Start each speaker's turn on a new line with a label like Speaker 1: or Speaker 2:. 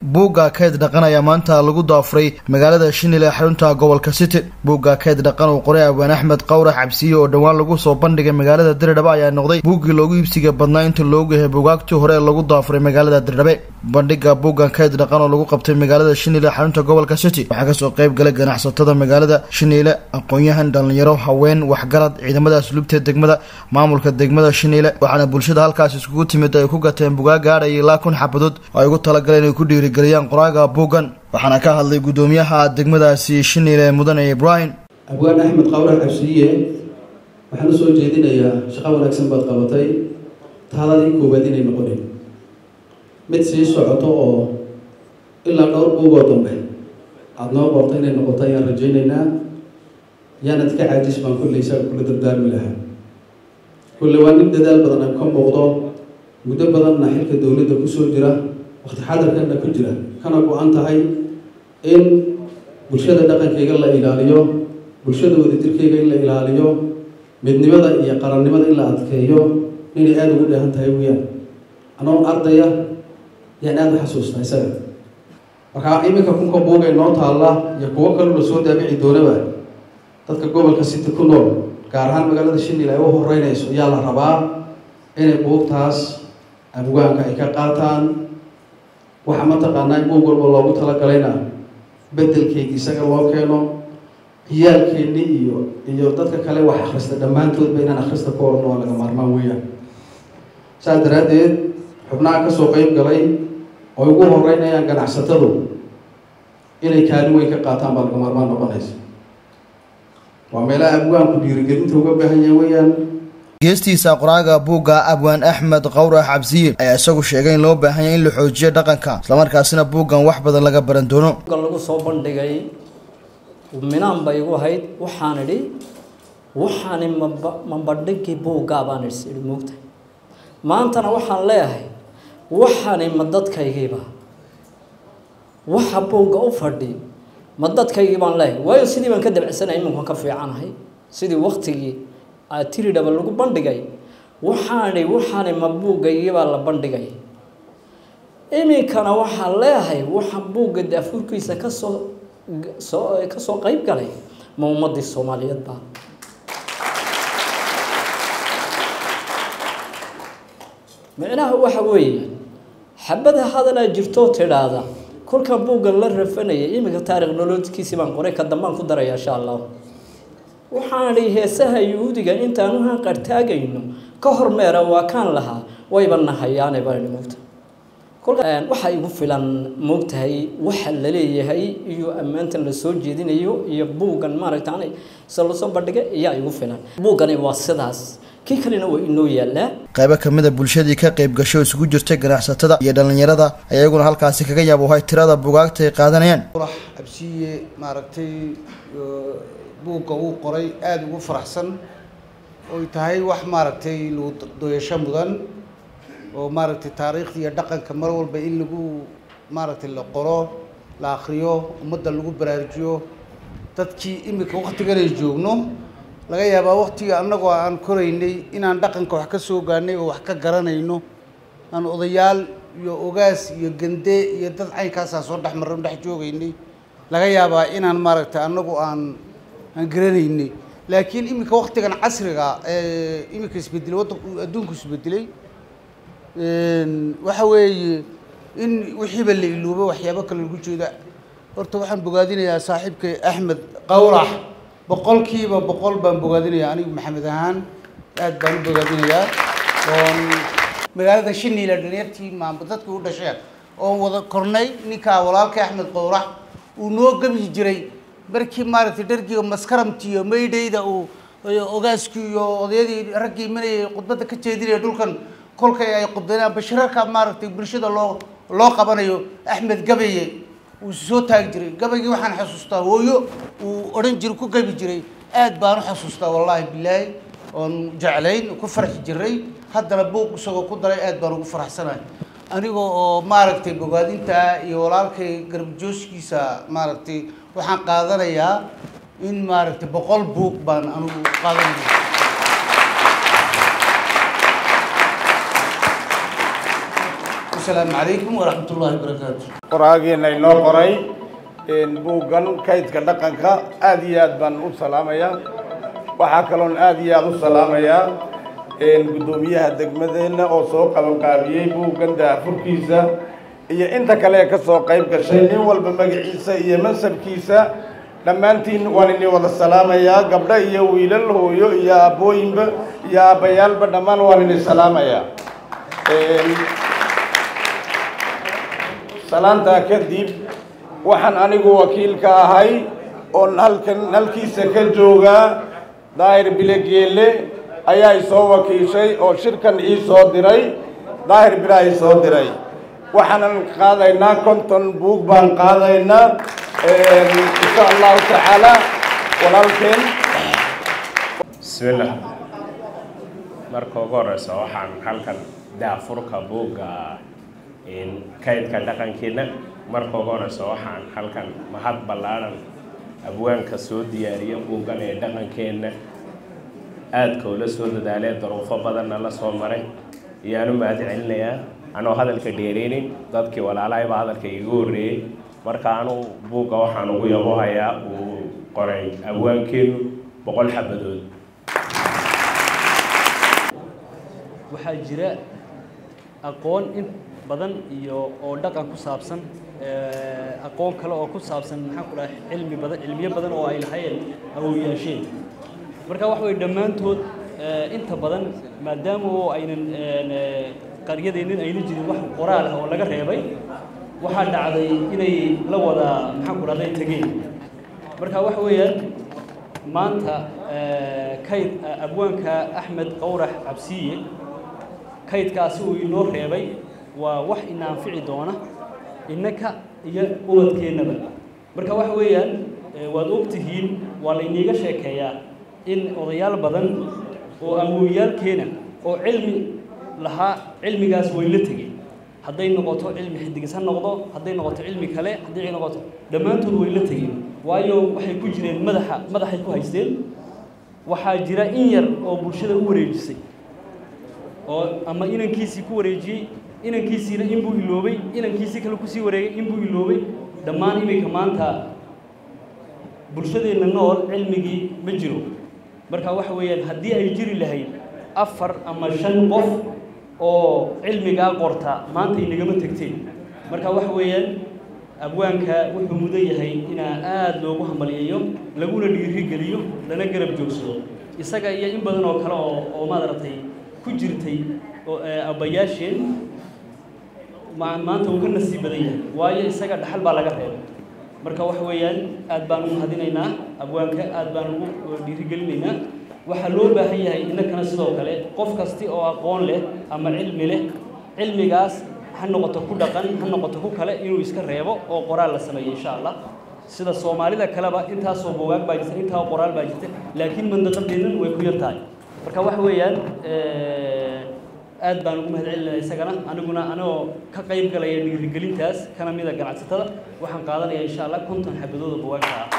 Speaker 1: buugga keyd dhaqan ayaa maanta lagu daafuray magaalada shinil ee xarunta gobolka city buugga keyd dhaqan uu qoray abwaan axmed qawrax cabsiye oo dhowaan lagu soo bandhigay magaalada dirdhabe ayaa noqday buuggii loogu iibsiga badnaa inta loogu yahay buugaagtii hore ee lagu daafuray magaalada dirdhabe bandhiga buuggan keyd dhaqan oo lagu qabtay magaalada shinil ee xarunta gobolka city waxaa kasoo qayb galay ganacsatada magaalada shiniile aqoon-yahan dhalinyaro haween waxgarad ciidamada asluubta degmada maamulka degmada shiniile waxaana bulshada halkaas iskugu timid ay ku gateen bugaag gaadhaya ilaa kun xabadood oo ay ugu talagaleen inay ku dhiirigeliyaan qoraaga buuggan waxaana ka hadlay guddoomiyaha degmadaasi shiniile mudane ibraahim
Speaker 2: abwaan axmed qawrax cabsiiye waxaan u soo jeedinayaa shaqo wanaagsan baad qabatay taaladii koowaad inay noqonin mid sii socoto oo ilaa dhowr buugoo dambe aada noo qorto inay noqoto ayaan rajaynaynaa yaanad ka caajis baan kulleysaa kula dardaarmi lahaa kulle waa nin dadaal badan ay ka muuqdo muddo badanna xilka dowladda kusoo jira waqti xadarkanna ku jira kana go-an tahay in bulshada dhaqankayga la ilaaliyo bulshada wadajirkayga in la ilaaliyo midnimada iyo qarannimada in la adkeeyo inay aada ugu dheehan tahay weyaan anoo ardaya yaan aada u xasuusta isaga markaa iminka kunka buugay noo taalla iyo kuwo kaloo la soo daabici doonaba dadka gobolka city ku nool gaar ahaan magaalada shinil ay u horeynayso ayaa la rabaa inay buugtaas abwaanka ay ka qaataan waxa mataqaanaa in buug walba loogu talagalayna bedelkeygii isaga loo keeno ciyaalkeeni iyo iyo dadka kale wax akhrista dhammaantoodba inaan akhrista ku orno waa laga maarmaan weeyaan saas daraaddeed xubnaha kasoo qeyb galay oo ugu horeynayaan ganacsatadu inay kaalin weyn ka qaataan baa laga maarmaan noqonaysa waa meelaha abwaanku dhiirigelinta uga baahan yahay weeyaan
Speaker 1: geestiisa qoraaga buugga abwaan axmed qawrax cabsiye ayaa isagu sheegay in loo baahan yahay in la xoojiyo dhaqanka islamarkaasina buuggan wax badan laga baran doono
Speaker 3: lagu soo bandhigay minaan bay igu ahayd waxaan idhi waxaani maba mabandhigii buuggaa baan is idhi moogtahay maantana waxaan leeyahay waxaani ma dadkaygiiba waxa buugga u fadhi ma dadkaygii baan leeyahay waayo sidii baan ka dabcisanay iminkan ka fiicanahay sidii waktigii tiridhaba lagu bandhigay waxaani waxaani ma buuggaygibaa la bandhigay iminkana waxaan leeyahay waxa buugga daafuurkiisa kasoo soo kasoo qeyb galay ma ummadii soomaaliyeed baa micnaha waxa weeye xabada hadalaa jirtoo tidhaahda kolkan buuggan la rafanayay iminka taarikh nolodkiisii baan qoray ka dambaan ku daraya insha allah waxaan idhi heesaha yuhuudiga intaanu hanqartaagayno ka hormeera waa kaan lahaa wayba nahayaane baan idhi moogta kolka waxaa igu filan moogtahay waxa la leeyahay iyo ammaantan la soo jeedinayo iyo buuggan maaragtaan se lasoo bandhigay ayaa igu filan buuggani waa sidaas kii kalena waa inoo yaallaa
Speaker 1: qaybo kamid a bulshadii ka qayb gasho isugu jirtay ganacsatada iyo dhallinyarada ayaguna halkaasi kaga yaabuhay tirada bugaagta ay qaadanayaan
Speaker 4: qurax cabsiye maaragtay buugga uu qoray aada ugu faraxsan oy tahay wax maaragtay lagu doyasho mudan oo maaragtay taariikhda iyo dhaqanka mar walba in lagu maaragtay la qoro la akriyo ummadda lagu baraarujiyo dadkii iminka waktigan ay joogno laga yaabaa waktiga annagoo aan koraynay inaan dhaqanka wax ka soo gaanay oo wax ka garanayno aan odayaal iyo ogaas iyo gande iyo dad caynkaasaa soo dhex marran dhex joogaynay laga yaabaa inaan maaragtay annagu aan aan garanaynay laakiin iminka waktigan casriga ee iminka isbedelay waddanku adduunku isbedelay waxa weeye in wixiiba la iluubo waxyaabo kale lagu jeeda horta waxaan bogaadinayaa saaxiibkay axmed qawrax boqolkiiba boqol baan bogaadinayaa anigu maxamed ahaan aad baan u bogaadinayaa oon magaalada shiniila dhalinyartii maamba dadkii u dhasheen oon wada kornay ninkaa walaalkay axmed qawrax uu noo gabi jiray markii maaragtay dhargiga maskaramti iyo maydhayda uu ogaaskii iyo odayadii raggii imanayay khudbadda ka jeedinaya dhulkan kolkay ay qudbeenaan bashirarka maaragtay bulshada loo loo qabanayo axmed gabaye uu soo taagi jiray gabaygii waxaan xasuustaa hooyo uu odhan jiray ku gabi jiray aad baan u xasuustaa wallaahi bilaahi oon jeclayn ku farxi jiray haddana buuq isagoo ku daray aad baan ugu faraxsanahay anigoo oo maaragtay bogaadinta iyo walaalkay garbajooskiisa maaragtay waxaan qaadanayaa in maaragtay boqol buuq baan anigu qaadanaya wasalaamu calaykum waraxmat ullahi wabarakaatu
Speaker 5: qoraageena inoo qoray buuggan kaydka dhaqanka aada iyo aad baan u salaamayaa waxaa kaloon aada iyo aada u salaamayaa guddoomiyaha degmadeenna oo soo qabanqaabiyey buuggan daafurkiisa iyo inta kale ee ka soo qayb gashay nin walba magaciisa iyo mansabkiisa dhammaantiin waan idin wada salaamayaa gabdho iyo wiilal hooyo iyo aabbooyinba iyo aabbayaalba dhammaan waan idin salaamayaa salaantaa kadib waxaan anigu wakiil ka ahay oon halkan halkiisa ka joogaa daahir bilegeele ayaa isoo wakiishay oo shirkan ii soo diray daahir bilaa ii soo diray waxaanan qaadaynaa konton buug baan qaadaynaa insha allahu tacaala walaalkeen
Speaker 6: bismillah marka ugu horeysa waxaan halkan daafurka buugga kaydka dhaqankeena marka ugu horeysa waxaan halkan mahad ballaaran abwaanka soo diyaariya buuggan ee dhaqankeenna aadka ula soo dadaalee daruufo badanna la soo maray ayaan u mahad celinayaa anoo hadalka dheereynin dadkii walaalahaybaa hadalka iigu horreeyey marka anu buugga waxaan ugu yabohayaa uu qoray abwaankeenu boqol xabadood
Speaker 7: waxaa jira aqoon in badan iyo oo dhaqan ku saabsan aqoon kale oo ku saabsan maxaan ku dhahay cilmi badan cilmiyo badan oo ay lahayeen awowyaasheen marka waxa weye dhammaantood inta badan maadaama oo aynan qaryadeennin ayna jirin wax qoraal ah oo laga reebay waxaa dhacday inay la wada maxaan ku dhahday tegeen marka waxa weeyaan maanta kayd abwaanka axmed qowrax cabsiye kaydkaasi uu inoo reebay waa wax ina anfici doona innaka iyo ubadkeennaba marka waxa weeyaan waad ogtihiin waa layniiga sheekeeyaa in odayaal badan oo awowyaalkeena oo cilmi lahaa cilmigaas way la tegeen hadday noqoto cilmi xidigis ha noqdo hadday noqoto cilmi kale hadday noqoto dhammaantood way la tegeen waayo waxay ku jireen madaxa madaxay ku haysteen waxaa jira in yar oo bulshada u wareejisay oo ama inankiisii ku wareejiyey inankiisiina inbuu iloobay inankiisii kale kusii wareegay inbuu iloobay dhammaan iminka maanta bulshadeenna nool cilmigii ma jiro marka waxa weeyaan haddii ay jiri lahayd afar ama shan qof oo cilmigaa qorta maanta inagama tegteen marka waxa weeyaan abwaanka wuxuu mudan yahay inaa aada loogu hambalyeeyo laguna dhiirigeliyo lana garab joogsado isaga iyo in badan oo kale oo oo maaragtay ku jirtay oo abbayaasheen ma maanta uu ka nasiib badan yahay waayo isaga dhaxal baa laga reebay marka waxa weeyaan aad baan u mahadinaynaa abwaanka aad baan ugu dhiirigelinaynaa waxaa loo baahan yahay innakana sidoo kale qof kasti oo aqoon leh ama cilmi leh cilmigaas ha noqoto ku dhaqan ha noqoto ku kale inuu iska reebo oo qoraal la sameeyo insha allah sida soomaalida kaleba intaasoo buugaag baa jirta intaa qoraal baa jirta laakiin mandaqadeennan way ku yar tahay marka waxa weeyaan aad baan ugu mahad celinaya isagana aniguna anigoo ka qayb galaya dhiirigelintaas kana mida ganacsatada waxaan qaadanayaa insha allah konton xabadooda bugaagta ah